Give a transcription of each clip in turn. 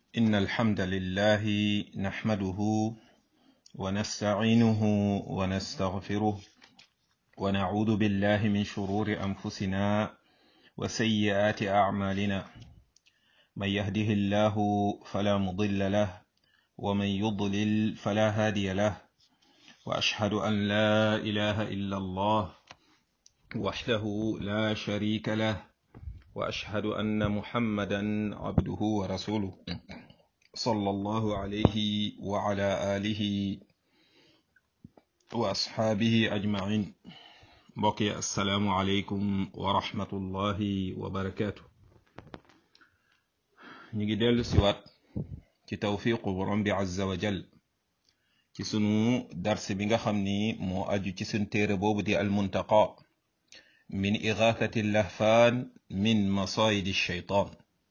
إن الحمد لله نحمده ونستعينه ونستغفره ونعوذ بالله من شرور أنفسنا وسيئات أعمالنا من يهده الله فلا مضل له ومن يضلل فلا هادي له وأشهد أن لا إله إلا الله وحده لا شريك له واشهد ان محمدا عبده ورسوله صلى الله عليه وعلى اله واصحابه اجمعين بقي السلام عليكم ورحمه الله وبركاته نيجي ديلو سيوات ci tawfiqu borom bi azza wa jal ci sunu dars bi nga xam ni moo aju ci sun téere boobu di almuntaqa min igathati lahfaan min masayidi shaytaan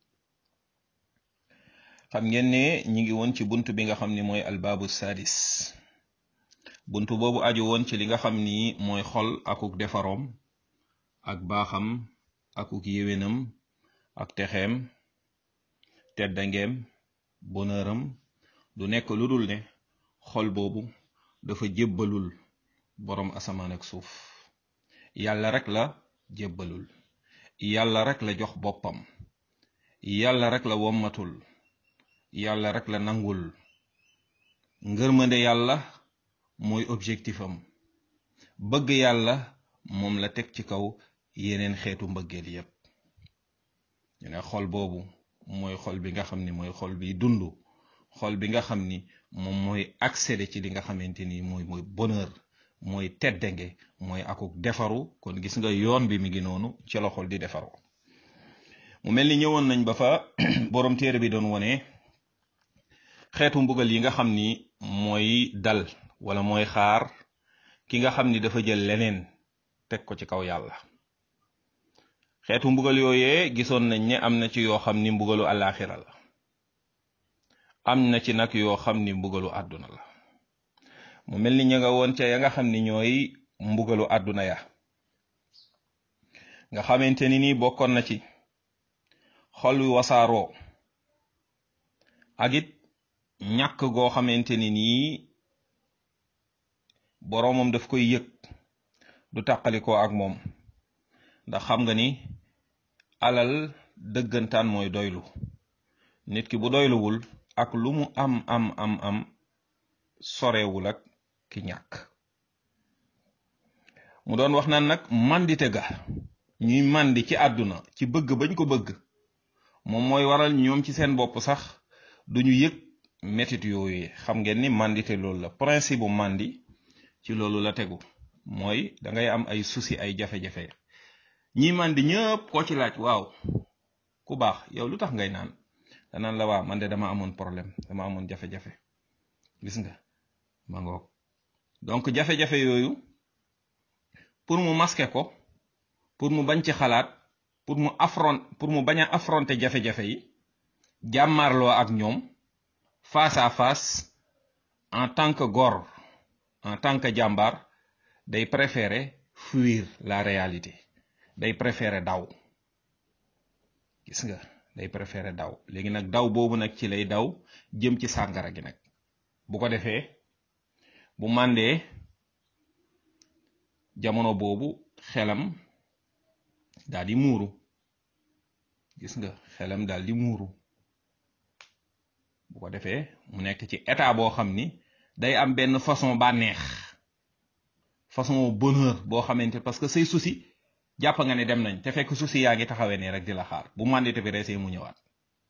xam ngeen ne ñi ngi woon ci bunt bi nga xam ni mooy albaabu sadis bunt boobu aju woon ci li nga xam ni mooy xol akuk defaroom ak baaxam akuk yéwénam ak texeem teddangeem bonheuram du nekk lu dul ne xol boobu dafa jébbalul boroom asamaan ak suuf yàlla rek la jébbalul yàlla rek la jox boppam yàlla rek la wommatul yàlla rek la nangul ngërmande yàlla mooy objectifam bëgg yàlla moom la teg ci kaw yeneen xeetu mbëggeel yépp ñu ne xol boobu mooy xol bi nga xam ni mooy xol bi dund xol bi nga xam ni moom mooy accéder ci li nga xamante ni mooy mooy bonheur mooy teddange mooy akuk defaru kon gis nga yoon bi mi ngi noonu ci la xol di defaru mu mel ni ñëwoon nañ ba fa borom téere bi doon wone xeetu mbugal yi nga xam ni mooy dal wala mooy xaar ki nga xam ni dafa jël leneen teg ko ci kaw yàlla xeetu mbugal yooyee gisoon nañ ne am na ci yoo xam ni mbugalu àllaaxira la am na ci nag yoo xam ni mbugalu àdduna la mu mel ni ña nga woon ca ya nga xam ni ñooy mbugalu àdduna ya nga xamante ni nii bokkoon na ci xol wi wasaaroo ak it ñàkk goo xamante ni nii boroomam daf koy yëg du tàqalikoo ak moom ndax xam nga ni alal dëggantaan mooy doylu nit ki bu doyluwul ak lu mu am am am am sorewul ak ki ñàkk mu doon wax naan nag mandite ga ñuy mandi ci àdduna ci bëgg bañ ko bëgg moom mooy waral ñoom ci seen bopp sax duñu yëg metit yooyu xam ngeen ni mandite loolu la principe bu mandi ci loolu la tegu mooy da ngay am ay souci ay jafe-jafe ñi mandi ñëpp koo ci laaj waaw ku baax yow lu tax ngay naan danaan la waa man de dama amoon problème dama amoon jafe-jafe gis nga ma ngoog donc jafe-jafe yooyu pour mu masquer ko pour mu bañ ci xalaat pour mu affront pour mu bañ a affronter jafe-jafe yi jàmmaarloo ak ñoom face à face en tant que góor en tant que jàmbaar day préférer fuir la réalité day préférer daw gis nga day préférer daw léegi nag daw boobu nag ci lay daw jëm ci sàngara gi nag bu ko defee bu màndee jamono boobu xelam daal di muuru gis nga xelam daal di muuru bu ko defee mu nekk ci état boo xam ni day am benn façon bànneex façon bonheur boo xamante parce que say souci jàpp nga ne dem nañ te fekk souci yaa ngi taxawee ne rek di la xaar bu mandité bi resee mu ñëwaat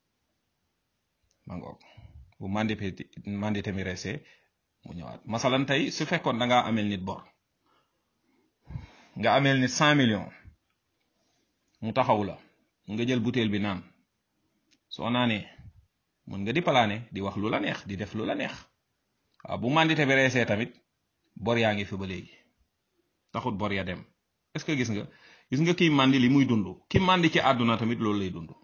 ma ngoog bu mandité mandité mi resee mu ñëwaat masalan tey su fekkoon da ngaa amel nit bor nga amel nit cent millions mu taxaw la nga jël butéel bi naan soo naanee mën nga di palaane di wax lu la neex di def lu la neex waaw bu mandité bi reesee tamit bor yaa ngi fi ba léegi taxut bor ya dem est-ce que gis nga gis nga kiy màndi li muy dund ki màndi ci àdduna tamit loolu lay dund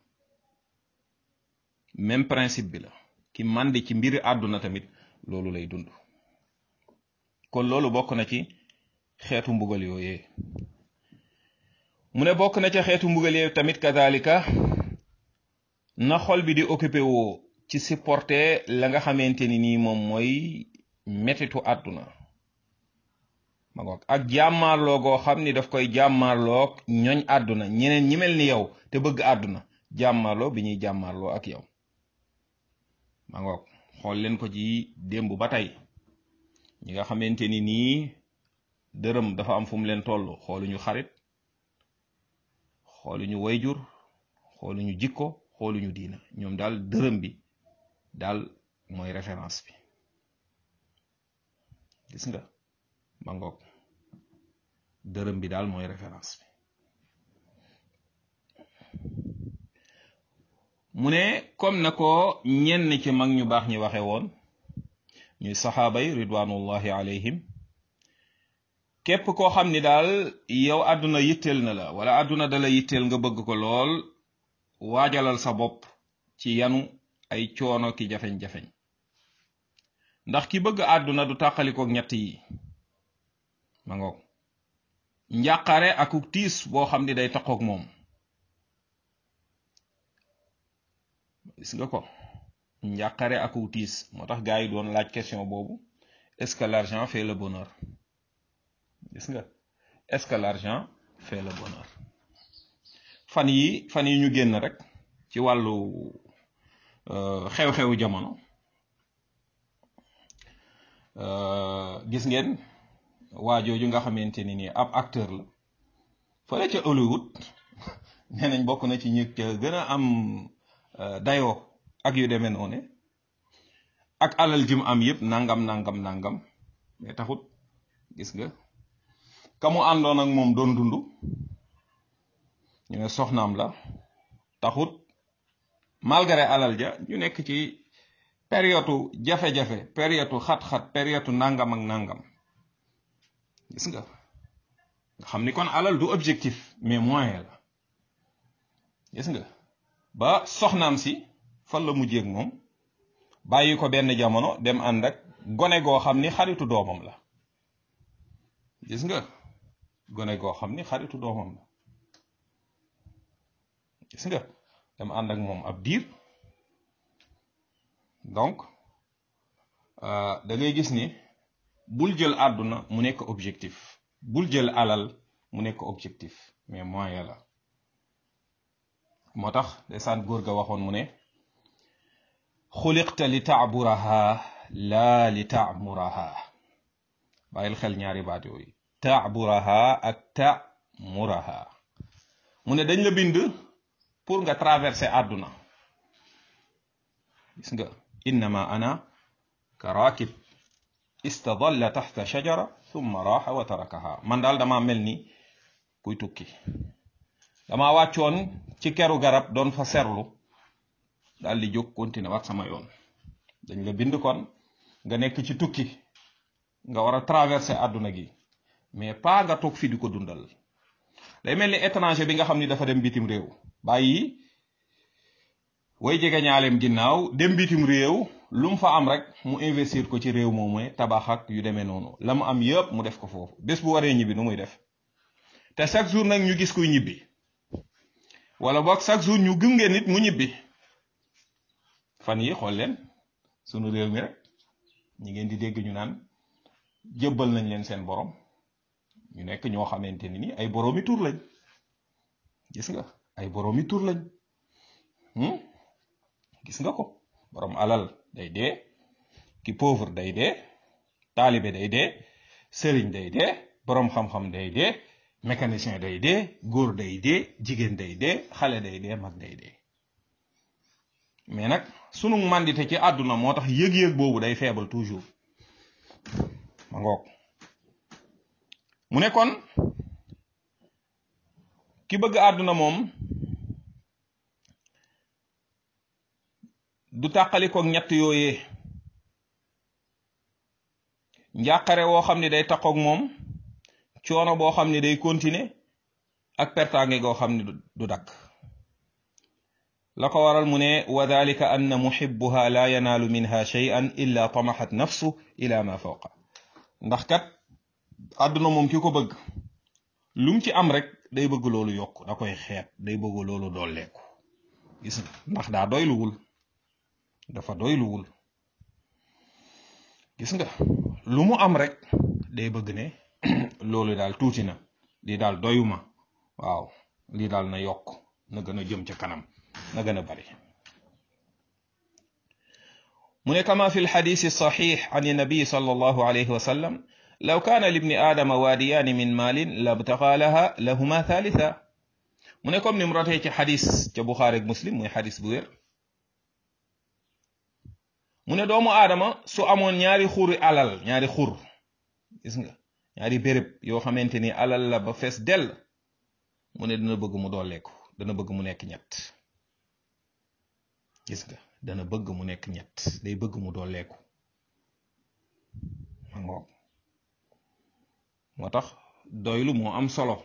même principe bi la ki màndi ci mbiri àdduna tamit loolu lay dund kon loolu bokk na ci xeetu mbugal yooyee mu ne bokk na ca xeetu mbugal yooyu tamit kadalika na xol bi di occupé woo ci supporter la nga xamante ni nii moom mooy metitu àdduna ma ngoog ak jàmmaarloo goo xam ni daf koy jàmmaarloog ñooñ àdduna ñeneen ñi mel ni yow te bëgg àdduna jàmmaarloo bi ñuy jàmmaarloo ak yow ma ngoog xool leen ko ci démb ba tey ñi nga xamante ni nii dërëm dafa am fu mu leen toll xooluñu xarit xooluñu wayjur xooluñu jikko xooluñu diina ñoom daal dërëm bi daal mooy référence bi gis nga ma ngoog dërëm bi daal mooy référence bi mu ne comme na ko ñenn ci mag ñu baax ñi waxe woon ñuy saxaaba yi ridwanullahi alayhim képp koo xam ni daal yow àdduna yitteel na la wala àdduna dala yitteel nga bëgg ko lool waajalal sa bopp ci yanu ay coono ki jafeñ-jafeñ ndax ki bëgg àdduna du tàqalikook ñett yi ma ngoog njàqare akuk tiis boo xam ni day taqook moom gis nga ko njàqare akuk tiis moo tax gars yi doon laaj question boobu est-ce que l'argent fait le bonheur gis nga est-ce que l'argent fait le bonheur fan yi fan yi ñu génn rek ci wàllu xew-xewu jamono gis ngeen waa jooju nga xamante ni nii ab acteur la fële ca Hollywood nee nañ bokk na ci ñi ca gën a am dayoo ak yu demee noonu ak alal jim am yëpp nangam nangam nangam mais taxut gis nga ka mu àndoon ak moom doon dund ñu ne soxnaam la taxut malgré alal ja ñu nekk ci période jafe-jafe période xat-xat période nangam ak nangam gis nga nga xam ni kon alal du objectif mais moyen la gis nga ba soxnaam si fan la mujjee ak moom bàyyi ko benn jamono dem ànd ak gone goo xam ni xaritu doomam la gis nga gone goo xam ni xaritu doomam la gis nga dem ànd ak moom ab diir donc da ngay gis ni bul jël àdduna mu nekk objectif bul jël alal mu nekk objectif mais moyen la moo tax desaan góor ga waxoon mu ne xuliqta li taaburaha laa li taamuraha bàyyil xel ñaari baat yooyu taaburaha ak tamuraha mu ne dañ la bind pour nga traverser àdduna gis nga innama ana ka raakib istadalla taxta shajara thumma raaxa wa tarakaha man daal dama mel ni kuy tukki dama wàccoon ci keru garab doon fa serlu daal di jóg continuer waat sama yoon dañ la bind kon nga nekk ci tukki nga war a traverser àdduna gi mais pas nga toog fi di ko dundal day mel ni étranger bi nga xam ni dafa dem bitim réew bàyyi way jege ñaaleem ginnaaw dem bitim réew lu mu fa am rek mu investir ko ci réew moomu tabax ak yu demee noonu la mu am yëpp mu def ko foofu bés bu waree ñibbi nu muy def te chaque jour nag ñu gis kuy ñibbi wala boog chaque jour ñu gunge nit mu ñibbi fan yi xool leen sunu réew mi rek ñi ngeen di dégg ñu naan jëbbal nañ leen seen borom ñu nekk ñoo xamante ni ni ay boroomi tur lañ gis nga ay boroomi tur lañ gis nga ko borom alal day dee ki pauvre day dee taalibe day dee sëriñ day dee borom xam-xam day dee mécanicien day dee góor day dee jigéen day dee xale day dee mag day dee mais nag sunu màndite ci àdduna moo tax yëg-yëg boobu day faible toujours ma ngoog mu ne kon ki bëgg àdduna moom du tàqalikook ñett yooyee njàqare woo xam ne day taqoog moom coono boo xam ne day continuer ak pertaange goo xam ne du dakk la ko waral mu ne wa dalika anna muhibbuha la yanaalu minha shay'an illa tamaxat nafsu ila ma fawqa ndax kat àdduna moom ki ko bëgg lum ci am rek day bëgg loolu yokk da koy xeet day bëgg loolu dolleeku gis nga ndax daa doyluwul dafa doyluwul gis nga lu mu am rek day bëgg ne loolu daal tuuti na lii daal doyuma waaw lii daal na yokk na gën a jëm ca kanam na gën a bari mu ne kama fi lxadisi saxix an nabiy sallallahu alayhi wa sallam law kaana libni aadama waadiyaani min maalin labtaqa laha lahuma thalitha mu ne comme ni mu rotee ci xadis ca buxaari ak muslim muy xadis bu wér mu ne doomu aadama su amoon ñaari xuri alal ñaari xur gis nga ñaari béréb yoo xamante ni alal la ba fees dell mu ne dana bëgg mu dooleeku dana bëgg mu nekk ñett gis nga dana bëgg mu nekk ñett day bëgg mu dooleeku ma ngoog moo tax doylu moo am solo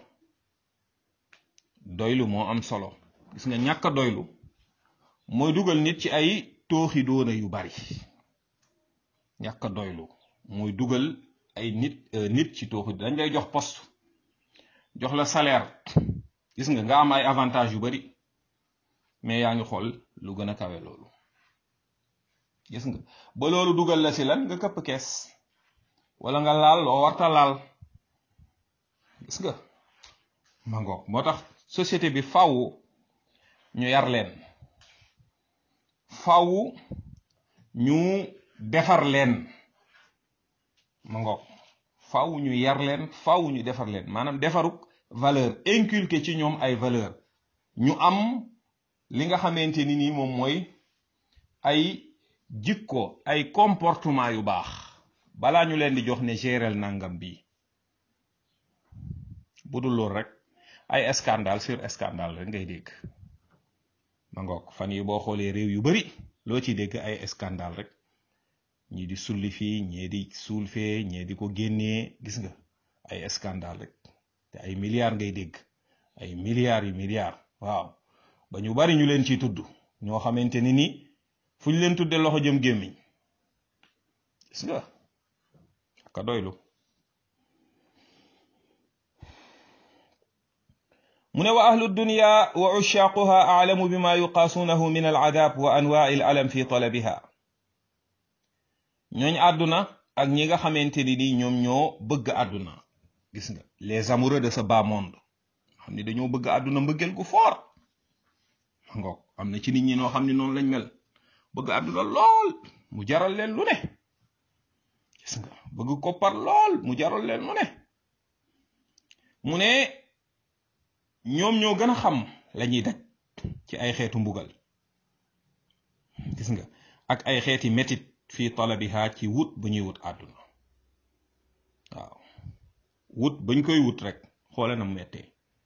doylu moo am solo gis nga ñàkk a doylu mooy dugal nit ci ay tooxi doona yu bari ñàkk a doylu mooy dugal ay nit nit ci tooxi dañ lay jox poste jox la salaire gis nga nga am ay avantage yu bari mais yaa ngi xool lu gën a kawe loolu gis nga ba loolu dugal la si lan nga këpp kees wala nga laal loo warta laal gis nga ma ngoog moo tax société bi faw ñu yar leen faw ñu defar leen ma ngoog faw ñu yar leen faw ñu defar leen maanaam defaruk valeur inculquer ci ñoom ay valeur ñu am li nga xamante ni nii moom mooy ay jikko ay comportement yu baax balaa ñu leen di jox ne gérel nangam bi bu dul loolu rek ay scandale sur scandale rek ngay dégg ma ngoog fan yi boo xoolee réew yu bari loo ci dégg ay scandale rek ñii di sulli fii ñii di suul fee ñii di ko génnee gis nga ay scandale rek te ay milliards ngay dégg ay milliards yu milliards waaw ba ñu bari ñu leen ciy tudd ñoo xamante ni nii fu ñu leen tudde loxo jëm gémmiñ gis nga ka doylu mu ne wa ahlu dunya wa ushaquha aalamu bima yuqaasuunahu min alcadaab wa anwaa'i alalam fi talabiha ñooñ àdduna ak ñi nga xamante ni ni ñoom ñoo bëgg àdduna gis nga les amoureux de ce bas monde xam ni dañoo bëgg àdduna mbëggeel gu fort ma ngoog am na ci nit ñi noo xam ne noonu lañ mel bëgg àdduna lool mu jaral leen lu ne gis nga bëgg koppar lool mu jaral leen lu ne mu ne ñoom ñoo gën a xam lañuy daj ci ay xeetu mbugal gis nga ak ay xeeti metit fii talabiha ci wut bu ñuy wut àdduna waaw wut bañ koy wut rek xoole na mettee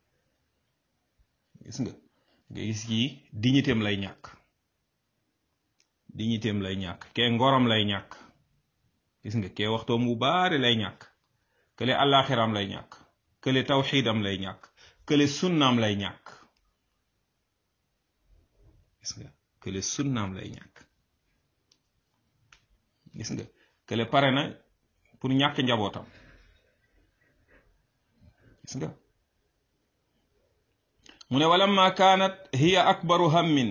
gis nga nga gis kii dignitéem lay ñàkk dignitéem lay ñàkk kee ngorom lay ñàkk gis nga kee waxtoom bu baari lay ñàkk kële àllaaxiram lay ñàkk kële tawxiidam lay ñàkk kële sunnaam lay ñàkk gis nga kële sunnaam lay ñàkk gis nga kële pare na pour ñàkk njabootam gis nga mu ne walamma kaanat hiya akbaru hammin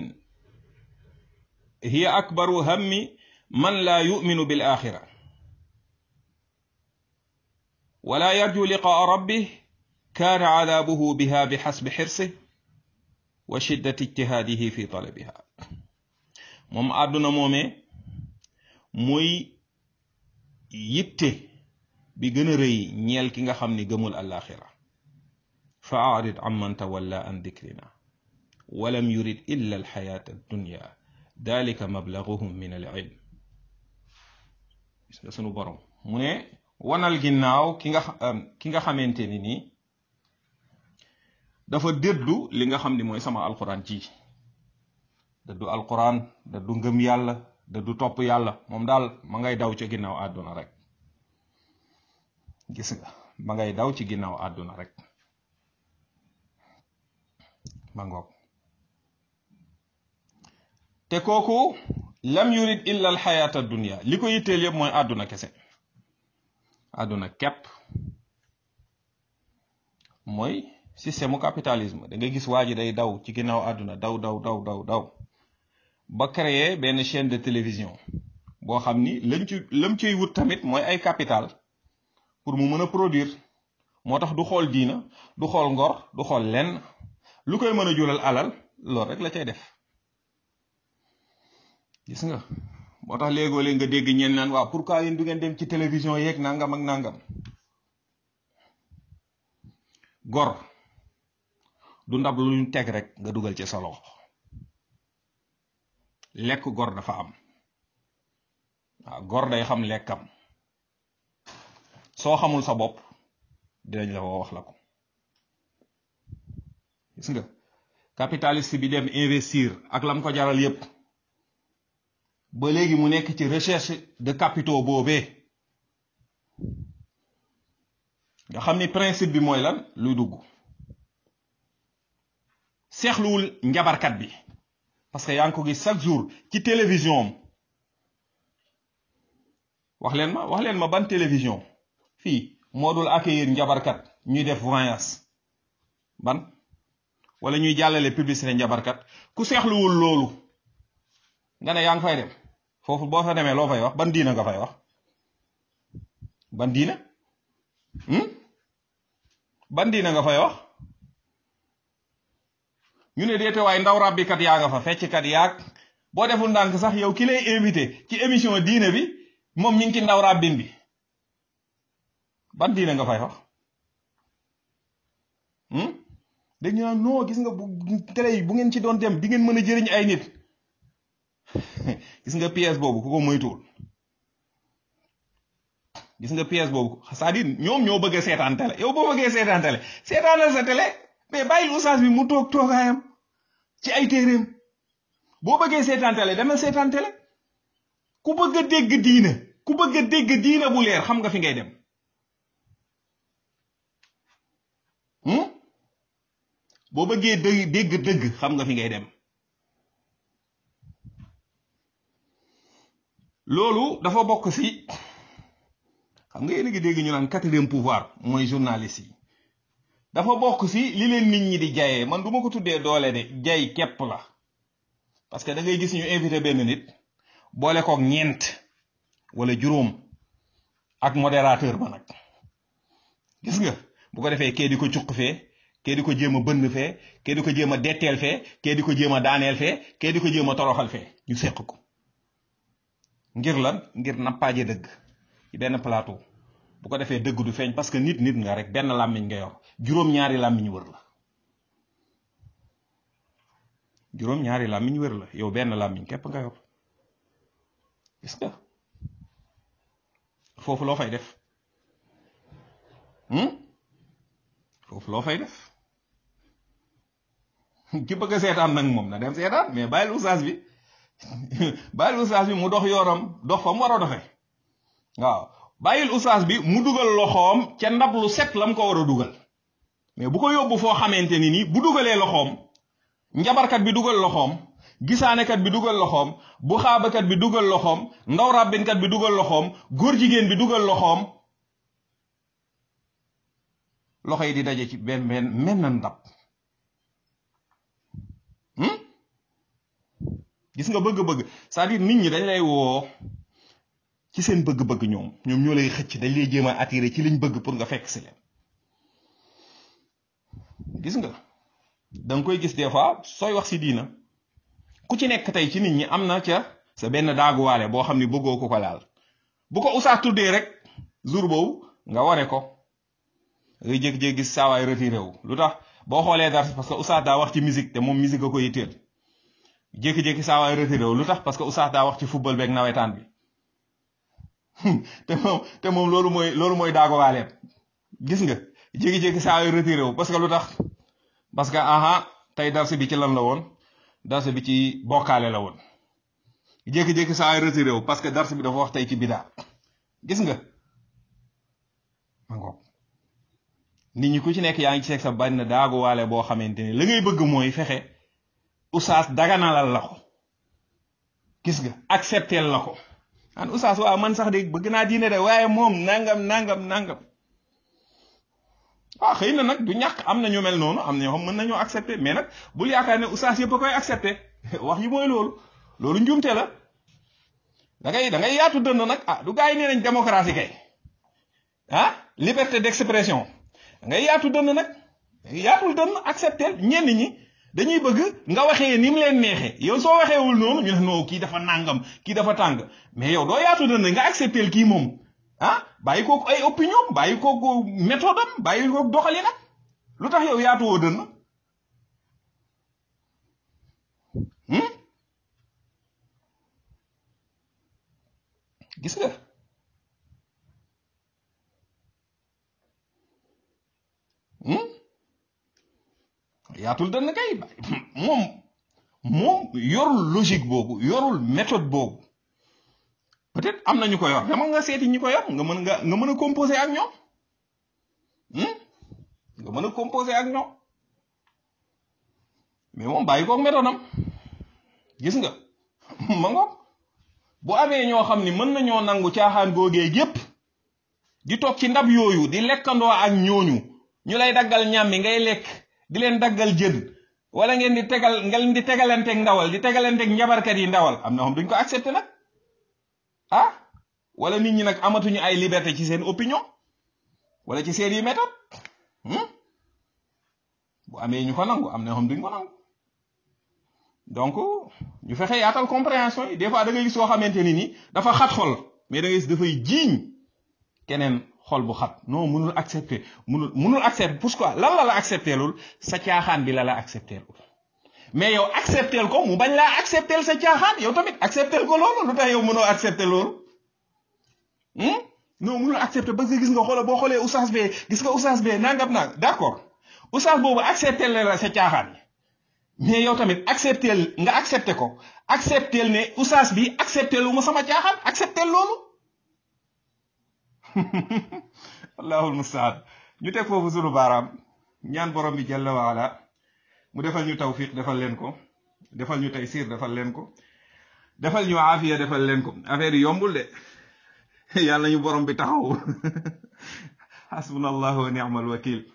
hiya akbaru hammi man laa yuminu bil axira wala yarju liqaa rabbih kaana cadaabuhu biha bixasbi xirsih wa shiddati ijtihaadihi fi talabiha moom àdduna moomee muy yitte bi gën a rëy ñeel ki nga xam ni gëmul alaxira fa arid an man tawalla an dikrina walam yurid illa alxayaata addunya dalika mablaguhum min al ilm gis nga sunu borom mu ne wanal ginnaaw ki nga ki nga xamante ni nii dafa dëddu li nga xam ni mooy sama alquran ci dëddu alquran dëddu ngëm yàlla dëddu topp yàlla moom daal ma ngay daw ci ginnaaw àdduna rek gis nga ma ngay daw ci ginnaaw àdduna rek ma ngoog te kooku lam yurid illa al xayaata dunia li ko yitteel yëpp mooy àdduna kese àdduna képp mooy système mu capitalisme da nga gis waa ji day daw ci ginnaaw àdduna daw daw daw daw daw ba créer benn chaîne de télévision boo xam ni lañ ci lam ciy wut tamit mooy ay capital pour mu mën a produire moo tax du xool diina du xool ngor du xool lenn lu koy mën a jural alal loolu rek la cay def gis nga moo tax léegoo léeg nga dégg ñeen naan waaw pourquoi yéen du ngeen dem ci télévision yeeg nangam ak nangam gor du ndab lu ñu teg rek nga dugal ci sa loxo lekk gor dafa am waaw gor day xam lekkam soo xamul sa bopp dinañ la ko wax la ko gis nga capitaliste bi dem investir ak lam ko jaral yépp ba léegi mu nekk ci recherche de capitaux boobee nga xam ni principe bi mooy lan luy dugg seexluwul njabarkat bi parce que yaa ngi ko gis chaque jour ci télévision am wax leen ma wax leen ma ban télévision fii moo dul accueillir njabarkat ñuy def voyance ban wala ñuy jàllale publicité njabarkat ku seexluwul loolu nga ne yaa ngi fay dem foofu boo fa demee loo fay wax ban diina nga fay wax ban diina ban diina nga fay wax ñu ne deete waaye ndaw ràbbikat yaa nga fa fecckat yaag boo deful ndànk sax yow ki lay invité ci émission diine bi moom ñu ngi ci ndaw ràbbin bi ban diine nga fay wax dañu naan non gis nga bu télé yi bu ngeen ci doon dem di ngeen mën a jëriñ ay nit gis nga pièce boobu ku ko moytuwul gis nga pièce boobu c'est-à-dire ñoom ñoo bëgg a seetaan télé yow boo bëggee seetaan télé seetaanal sa télé mais bàyyil oustaz bi mu toog toogaayam ci ay téeréem boo bëggee seetaan télé demal seetaan télé ku bëgg a dégg diina ku bëgg a dégg diina bu leer xam nga fi ngay dem boo bëggee dëgg dégg dëgg xam nga fi ngay dem loolu dafa bokk ci xam nga yéen a ngi dégg ñu naan quatrième pouvoir mooy journaliste yi dafa bokk ci li leen nit ñi di jayee man du ma ko tuddee doole de jay képp la parce que da ngay gis ñu invité benn nit boole kook ñeent wala juróom ak modérateur ba nag gis nga bu ko defee kee di ko cuq fee kee di ko jéem a bënn fee kee di ko jéem a detteel fee kee di ko jéem a daaneel fee kee di ko jéem a toroxal fee ñu seq ko ngir lan ngir nappaaje dëgg ci benn plateau bu ko defee dëgg du feeñ parce que nit nit nga rek benn làmmiñ nga yor juróom-ñaari làmmiñ wër la juróom-ñaari làmmiñ wër la yow benn làmmiñ képp nga yor gis nga foofu loo fay def foofu loo fay def ki bëgg a seetaan nag moom na dem seetaan mais bàyyil oustaz bi bàyyil oustaz bi mu dox yoonam dox fa mu war a doxee waaw bàyyil oustaz bi mu dugal loxoom ca ndab lu set lam ko war a dugal mais bu ko yóbbu foo xamante ni ni bu dugalee loxoom njabarkat bi dugal loxoom gisaanekat bi dugal loxoom bu xaabakat bi dugal loxoom ndaw ràbbinkat bi dugal loxoom góor jigéen bi dugal loxoom loxo yi di daje ci benn benn menn ndab gis nga bëgg-bëgg c'est-à-dire nit ñi dañ lay woo ci seen bëgg-bëgg ñoom ñoom ñoo lay xëcc dañ lay jéem a attiré ci liñ bëgg pour nga fekk si leen gis nga da nga koy gis des fois sooy wax si diina ku ci nekk tey ci nit ñi am na ca sa benn daaguwaale boo xam ni bëggoo ko ko laal bu ko usaa tuddee rek jour boobu nga ware ko ngay jékki-jékki gis saawaay retiré wu lu tax boo xoolee dara parce que usaa daa wax ci musique te moom musique a ko yitteel jékki-jékki saawaay retiré wu lu tax parce que usaa daa wax ci football beeg nawetaan bi te moom te moom loolu mooy loolu mooy daaguwaaleem gis nga jékki-jékki saawaay retiré wu parce que lu tax parce que aha tey darse bi ci lan la woon darse bi ci bokkaale la woon jékki-jékki saa ay retiré wu parce que darse bi dafa wax tey ci bidaa gis nga ma ngoog nit ñi ku ci nekk yaa ngi ci seeg sa bañ na daaguwaale boo xamante ni la ngay bëgg mooy fexe usaas daganalal la ko gis nga accepteel la ko an usaas waaw man sax de bëgg naa diine de waaye moom nangam nangam nangam waaw xëy na nag du ñàkk am na ñu mel noonu am na ñoo xam mën nañoo accepter mais nag bul yaakaar ne oustaz yëpp a koy accepter wax yi mooy loolu loolu njuumte la da ngay da ngay yaatu dënn nag ah du gars yi nee nañ démocratie kay ah liberté d'expression da ngay yaatu dënn nag yaatul dënn accepter ñenn ñi dañuy bëgg nga waxee ni mu leen neexee yow soo waxeewul noonu ñu ne non kii dafa nàngam kii dafa tàng mais yow doo yaatu dënn nga accepter kii moom ah bàyyi kook ay opinion bàyyi kook méthode am bàyyi kook doxalin ak lu tax yow yaatuwoo dënn gis nga yaatul dënn kay moom moom yorul logique boobu yorul méthode boobu peut-être am na ñu ko yor dama nga seeti ñi ko yor nga mën nga nga mën a composer ak ñoom nga mën a composer ak ñoom mais moom bàyyi koog méthode am gis nga ma ngoog bu amee ñoo xam ni mën nañoo nangu caaxaan googee gépp di toog ci ndab yooyu di lekkandoo ak ñooñu ñu lay daggal ñàmmi ngay lekk di leen daggal jën wala ngeen di tegal ngeen di tegalanteeg ndawal di tegalanteeg njabarkat yi ndawal am na xam duñ ko accepté nag ah wala nit ñi nag amatuñu ay liberté ci seen opinion wala ci seen yi méthode bu amee ñu ko nangu am na xam duñ ko nangu donc ñu fexe yaatal compréhension yi des fois da ngay gis soo xamante ni ni dafa xat xol mais da ngay gis dafay jiiñ keneen xol bu xat non mënul accepter mënul mënul accepter pourquoi lan la la accepter lul sa caaxaan bi la la accepter lul mais yow accepter ko mu bañ laa accepter sa caaxaan yow tamit accepter ko loolu lu tax yow mënoo accepter loolu non mënul accepter parce que gis nga xoola boo xoolee oustaz bee gis nga oustaz bee nangam naa d'accord oustaz boobu accepter la sa caaxaan yi mais yow tamit accepter nga accepter ko accepter ne oustaz bi accepter lu ma sama caaxaan accepter loolu allahul mustaan ñu teg foofu sunu baaraam ñaan borom bi jalla waala mu defal ñu tawfiq defal leen ko defal ñu taysir defal leen ko defal ñu aafiya defal leen ko affaire yi yombul de yàlla ñu borom bi taxaw hasbunallahu wa ni'mal wakil